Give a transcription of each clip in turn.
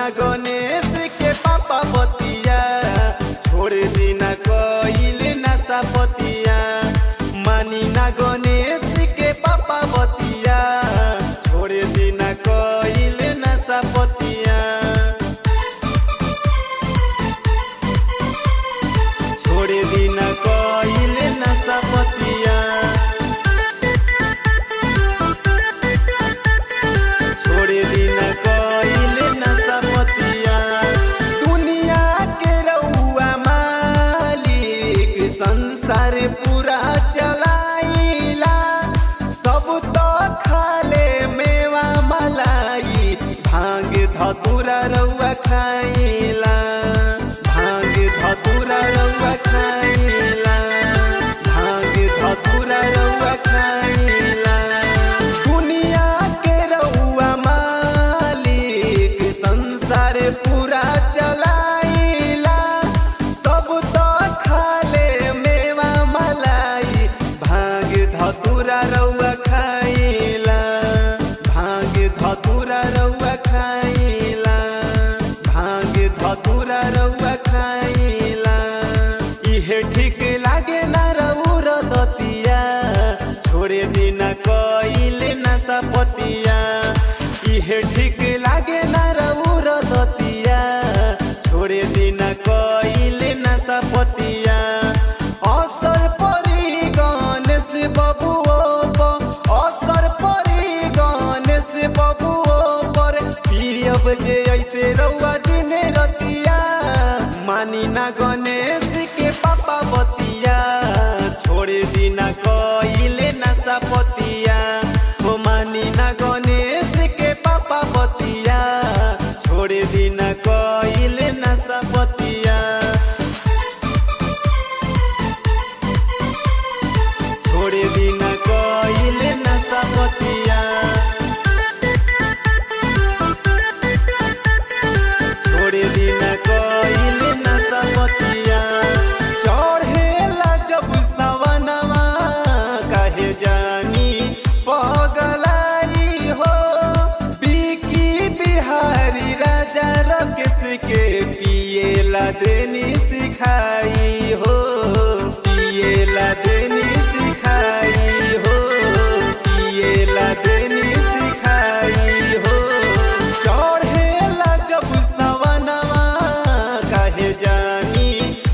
ना गणेश के पापा बतिया छोड़ दीना कइल नशा पतिया मानी ना गणेश के पापा बतिया छोड़ दीना कइल नशा पतिया छोड़ दीना कइल नशा पतिया छोड़ दीना कइल नशा पतिया दुनिया के रउआ मालिक संसार पूरा चलाइला सब तो खाले मेवा मलाई भांग धतुरा रउआ खाइला भांग धतुरा रउआ खाइला भांग धतुरा रउआ खाइला दुनिया के रउआ मालिक संसार पूरा चलाइला सब तो खाले मेवा मलाई भांग धतुरा रउआ खाइला भांग धतुरा रउआ खाइला भांग धतुरा रउआ खाइला इहे ठीक लागे ना रउर दतिया छोड़े दिना कइल नशा पतिया इहे ठीक लागे ना रउर दतिया छोड़े दिना कइल नशा पतिया असर परी गणेश बबुओ पर असर परी गणेश बबुओ पर पियब जे ऐसे रउआ दिन रतिया मानी ना गणेश के पापा बतिया छोड़ दिना कइल नशा पतिया हो मानी ना गणेश के पापा बतिया छोड़ दिना कइल नशा पतिया छोड़ दिना कइल नशा पतिया छोड़ दिना कइल नशा पतिया चढ़ेला जब सवनवा काहे जानी पगलाई हो बिकी बिहारी राजा रकेश के पिएला देनी सिखाई हो पिएला देनी सिखाई हो पिएला देनी सिखाई हो चढ़ेला जब सवनवा काहे जानी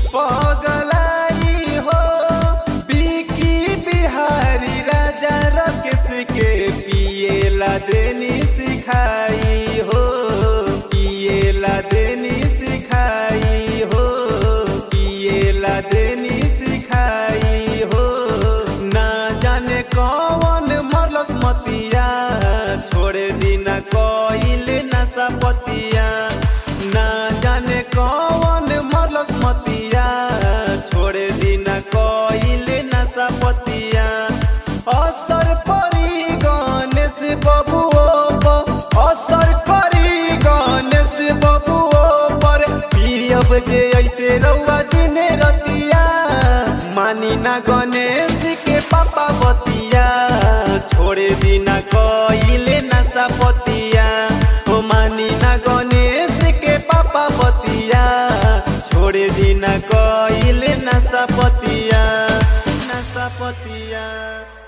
पगलाई हो बिकी बिहारी राजा रकेश के पिएला देनी सिखाई हो पिएला देनी सिखाई हो पिएला देनी सिखाई हो ना जाने कौन मरलस मतिया छोड़ दिना कइल नशा पतिया ना जाने कौन मरलस मतिया छोड़ दिना कइल नशा पतिया असर परी गणेश बबुओ पर असर परी गणेश बबुओ पर पियब जे ऐसे रउआ दिन रतिया मानी ना गणेश के पापा बतिया छोड़ दिना कइल नशा पतिया हो मानी ना गणेश के पापा बतिया छोड़ दिना कइल नशा पतिया नशा पतिया